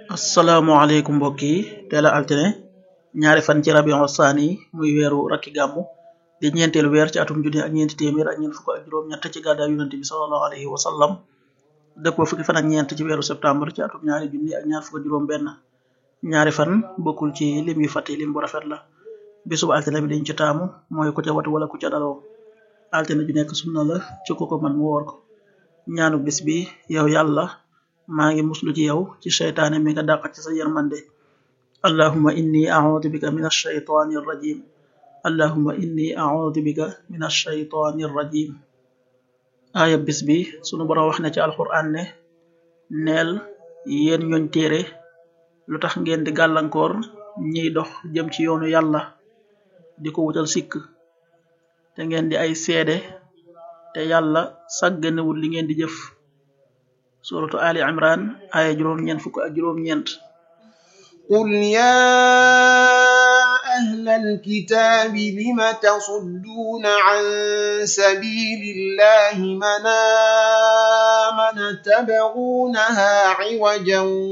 asalaamaaleykum mbokk yi teel a altine ñaari fan ci rabion saani muy weeru rakki gàmmu di ñeenteelu weer ci atum junni ak ñeenti téeméer ak ñeent fukk ak juróom ñett ci gàddaay yonente bi salallahu alayhi wa sallam dëppoo fukki fan ak ñeent ci weeru septembre ci atum ñaari junni ak ñaar fukk ak juróom benn ñaari fan bokkul ci lim yu fàtte lim bu rafet la bisub altine bi dañ ci taamu mooy ku ca watu wala ku ca daloo altine ju nekk sunna la ci ku ko man mu woor ko ñaanu bis bi yow yàlla maa ngi muslu ci yow ci seytaane mi nga dàq ci sa yërmande allahuma inni audu bika min alshaytani arrajim allahuma inni audu bika min alshaytani arrajim aaya bis bi sunu boroom wax ne ci alquran ne neel yéen ñooñ téere lu tax ngeen di gàllankoor ñiy dox jëm ci yoonu yàlla di ko wutal sikk te ngeen di ay seede te yàlla sàgganewul li ngeen di jëf suratu ali imran aya juróom ñeent fukk ak juróom ñeent قل يا أهل الكتاب لم تصدون عن سبيل الله من آمن تبغونها عوجا